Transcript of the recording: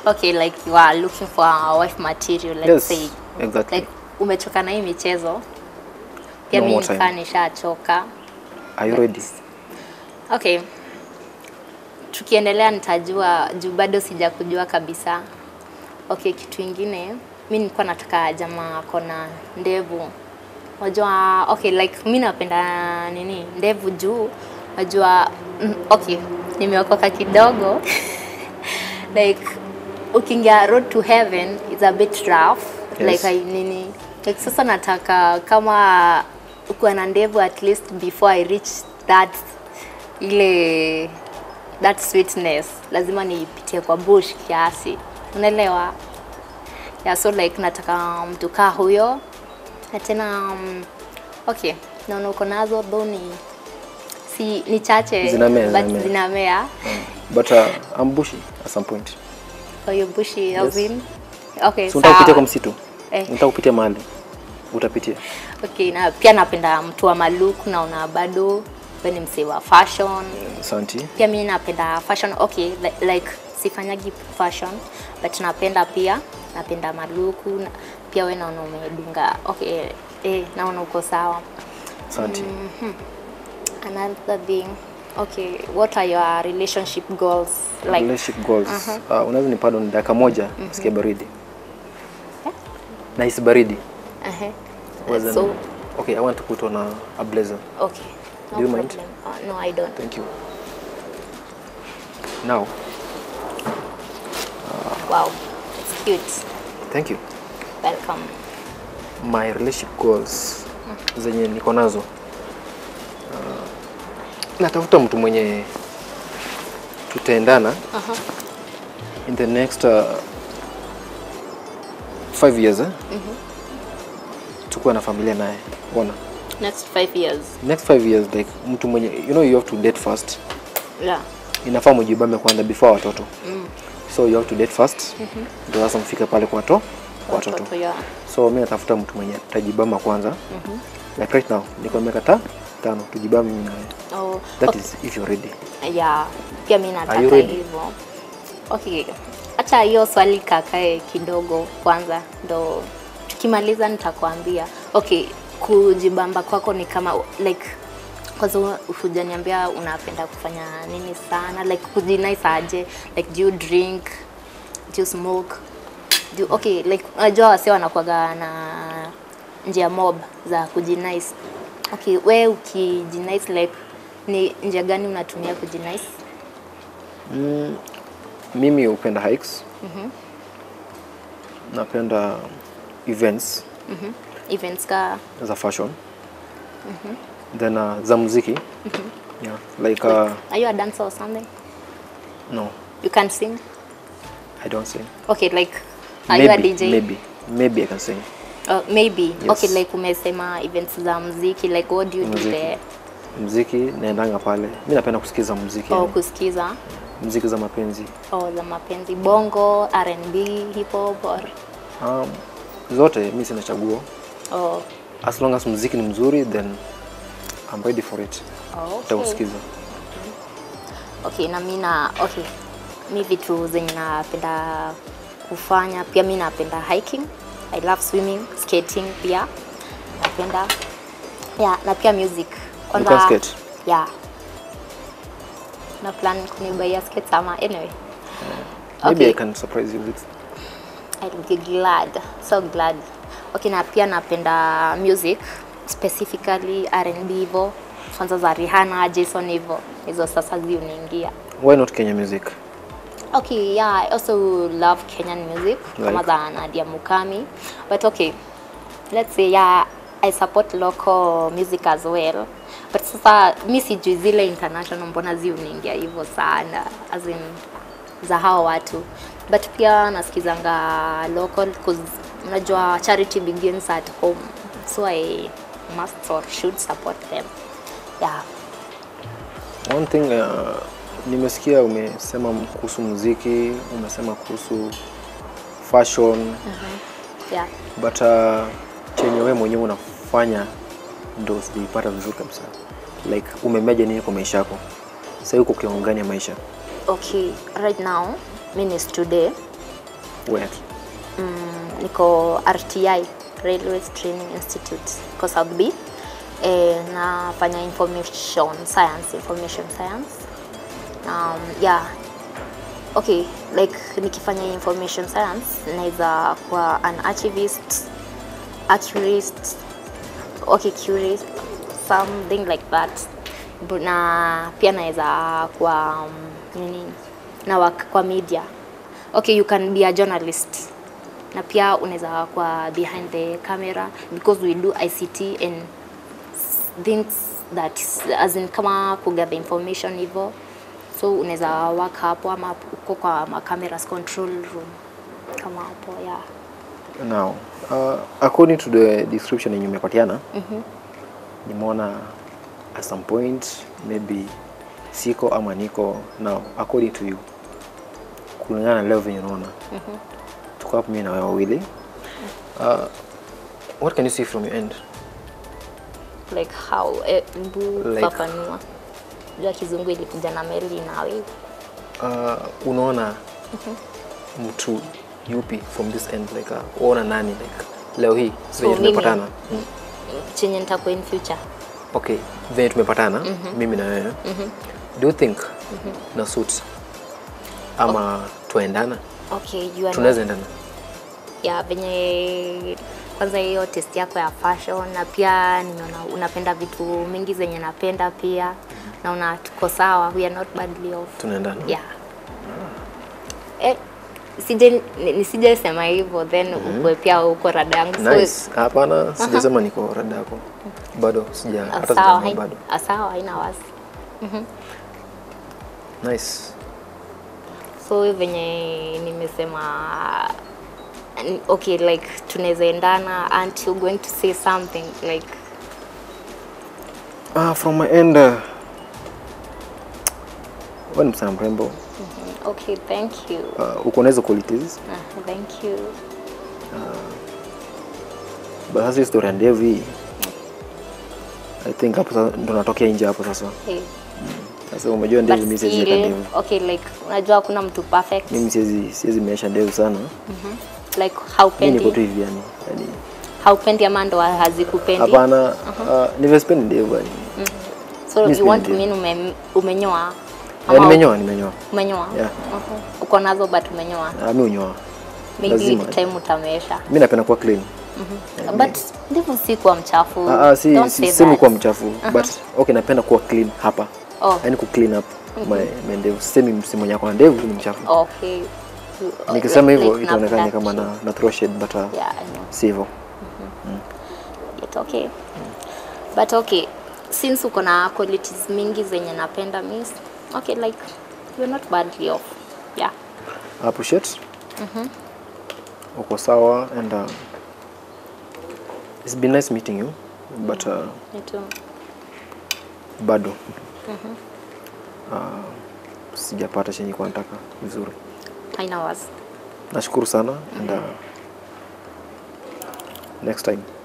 okay like you are looking for a wife material let's Yes, say exactly. like umechoka na hii michezo pia No mimi more time. nikaa nishachoka Are you ready? okay tukiendelea nitajua juu bado sijakujua kabisa okay kitu ingine mi nilikuwa nataka jamaa kona ndevu unajua okay like mi napenda nini ndevu juu najua mm, okay nimeokoka kidogo like ukiingia road to heaven is a bit rough Yes. like I, nini like sasa nataka kama ukuwa na ndevu at least before I reach that ile that sweetness lazima niipitie kwa bush kiasi unaelewa yeah, so like nataka mtu kaa huyo na tena um, okay naona uko nazo though ni si ni chache Zinamea, but zinamea. zinamea But uh, I'm bushy at some point. kwa hiyo bushi Yes. as in okay So unataka kupitia sawa. kwa msitu? Eh. Unataka kupitia mahali? Utapitia. okay na pia napenda mtu wa maluku naona bado we ni msee wa fashion Asante. pia mi napenda fashion okay li- like sifanyagi fashion but napenda pia napenda maluku na, pia we naona umedunga okay eh, naona uko sawa Asante. another thing okay what are your relationship goals like Relationship goals. Uh, unaweza ni pardon dakika moja sikia baridi. Nahisi baridi. uh-huh. Wasn't- so Okay, I want to put on a, a blazer. okay no Do you problem mind? Uh, no i don't Thank you. Now, wow it's cute thank you. welcome My relationship goals zenye niko nazo. Uh, natafuta mtu mwenye tutaendana uh-huh. in the next uh, five years eh? tukuwa na familia naye ona next five years next five years like mtu mwenye you know you have to date first yeah inafaa mjibame kwanza before watoto so you have to date first ndio sasa mfike pale kwa to kwa watoto watoto yeah so mi natafuta mtu mwenye tajibama kwanza like right now niko na miaka ta tano tujibame mimi naye oh that okay. is if you're ready yeah pia mi Are you nataka ready? hivyo okay acha hiyo swali kakae kidogo kwanza ndo tukimaliza nitakwambia okay kujibamba kwako ni kama like kwanza hujaniambia unapenda kufanya nini sana like kujinice aje like do you drink do you smoke do okay like unajua wase wanakuwaga na njia mob za kujinice okay we ukijinice like ni njia gani unatumia kujinice mimi hupenda hikes napenda events events ka za fashion then uh, za muziki yeah like uh, are you a dancer or something no you can sing i don't sing okay like are you a maybe, dj maybe maybe i can sing Uh, maybe Yes. okay like umesema events za muziki like what do you do Muziki. there muziki naendanga pale mi napenda kusikiza muziki or yani. kusikiza muziki za mapenzi or za mapenzi bongo R&B hip hop or um, zote mi sina chaguo or as long as muziki ni mzuri then I'm ready for it okay. nitausikiza okay na mi na okay mi vitu zenye napenda kufanya pia mi napenda hiking i love swimming skating pia napenda yeah, na pia music You can skate? yeah na plan kunibaia skate ama anyway maybe Okay. I can surprise you with I'll be glad so glad okay na pia napenda music specifically R&B hivyo kwanza za Rihanna, Jason hivyo hizo sasa ziuniingia why not Kenya music Okay, yeah, I also love Kenyan music kama Like? za Nadia Mukami. But okay, let's say yeah, I support local music as well. But sasa mi sijui zile international mbona ziuniingia hivyo sana as in za hao watu. But pia nasikizanga local cause unajua charity begins at home. So I must or should support them. Yeah. one thing uh, nimesikia umesema kuhusu muziki umesema kuhusu fashion Yeah. but uh, chenye wewe mwenyewe unafanya ndo sijaipata vizuri kabisa like umemeja nini kwa maisha yako sasa uko kiwango gani ya maisha okay right now mi ni student where mm, niko RTI Railways Training Institute kwa South B eh, nafanya information science information science um, yeah okay like nikifanya information science naweza kuwa an archivist accurist okay curist something like that Bu- na pia naweza kuwa um, nini na work kwa media okay you can be a journalist na pia unaweza kuwa behind the camera because we do ICT and things that as in kama kugather information hivyo so unaweza work hapo ama uko kwa ma cameras control room kama hapo yeah now uh, according to the description yenye umepatiana nimeona at some point maybe siko ama niko now according to you kulingana na leo venye unaona tuko hapo mimi na wewe wawili uh, what can you see from your end like how eh, mbu Like- fafanua jua kizungu ilikuja na meli nawe uh, unaona mtu yupi from this end like uh, unaona nani like leo hii venye mimi? tumepatana mm. chenye nitakuwa in future okay venye tumepatana mimi na wewe do you think na suit ama tuendana okay you are tunaweza endana ya venye kwanza hiyo test yako ya fashion na pia nimeona unapenda vitu mingi zenye napenda pia naona tuko sawa we are not badly off tunaendana yeah eh, sije nisije sema hivyo then ukue pia uko rada yangu So, nice hapana sijasema niko rada yako bado sija ah, hata sawa sijaamua hai- bado ah, sawa haina wasi nice so venye nimesema n- okay like tunaweza endana aren't you going to say something like ah, from my end uh, wewe ni msichana mrembo okay thank you uh, uko na hizo qualities Ah, thank you but sasa hii story ya ndevu hii i think hapo sasa ndo natokea nje hapo sasa hey. sasa umejua ndevu But mimi siwezi weka still, ndevu okay like unajua hakuna mtu perfect mimi siwezi siwezi meesha ndevu sana like mimi niko tu haupendi hivi yani yani haupendi ama ndo hazikupendi hapana uh, nimespendi ndevu yani so mi you want to sipendi. mean ume, umenyoa Eh, Ama nimenyoa nimenyoa umenyoa Yeah. Mhm. uko nazo but umenyoa Ah, mi unyoa maybe lazima. with time utamesha mi napenda kuwa clean but ndevu si kuwa mchafu Ah, ah, si Don't si- say sisemi that. kuwa mchafu but okay napenda kuwa clean hapa Oh. yani ku clean up my, my ndevu sisemi msi mwenye ako na ndevu ni mchafu okay You- nikisema like- hivyo like itaonekana napenda kama na, na throw shade but uh, yeah I know si hivyo It's okay but okay since uko na qualities mingi zenye napenda miss okay like you're not badly off yeah I appreciate uko sawa and uh, it's been nice meeting you but uh, me too bado uh, sijapata chenye kwa nataka vizuri haina wasi nashukuru sana and uh, next time